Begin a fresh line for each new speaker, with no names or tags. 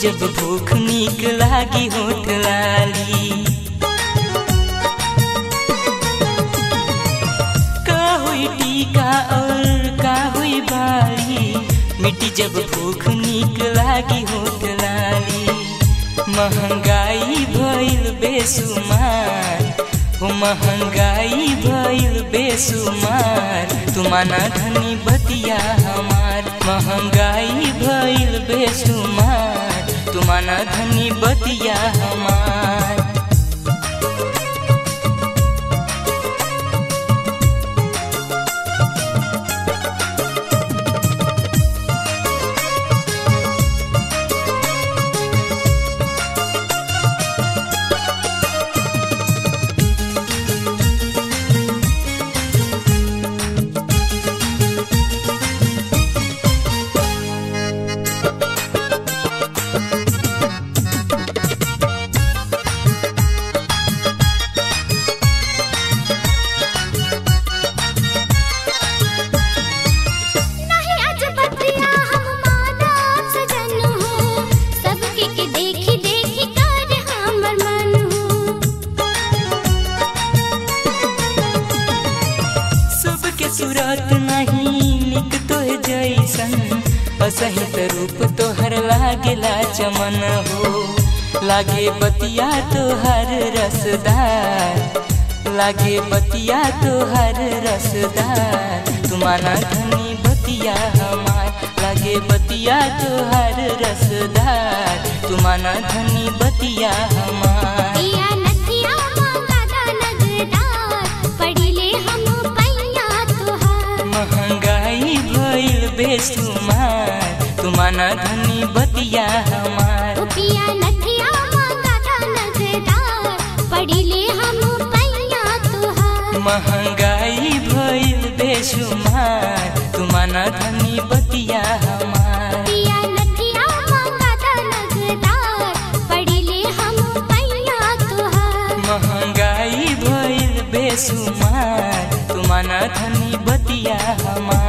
जब भूख नीक लागी होठ लाली का हुई टीका और का हुई बाली मिट्टी जब भूख नीक लागी होठ लाली महंगाई भइल बेसुमार हो महंगाई भइल बेसुमार तुमाना धनी बतिया हमार महंगाई भइल बेसुमार तुमाना धनी बतिया हमार
नहीं आज बतिया हम मानव सजन हो सबके के देखी देखी कर हमर मन हो
सबके सूरत नहीं निक तो जैसन असहित रूप तोहर लागेला चमन हो लागे बतिया तोहर रसदार लागे बतिया तोहर रसदार तुमाना धनी बतिया हमार लागे बतिया तोहर रसदार तुमाना धनी बतिया हमार
पिया नथिया मांगा दा नगदार पड़िले हम पैया तुहार
महंगाई भइल बेसुमार तुमाना धनी बतिया हमार
ओ पिया नथिया मांगा दा नगदार पड़िले हम पैया तुहार
महंगाई भइल बेसुमार तुमाना धनी बतिया हमार
पिया नथिया मांगा दा नगदार पड़िले हम पैया तुहार
महंगाई भइल बेसुमार तुमाना धनी बतिया हमार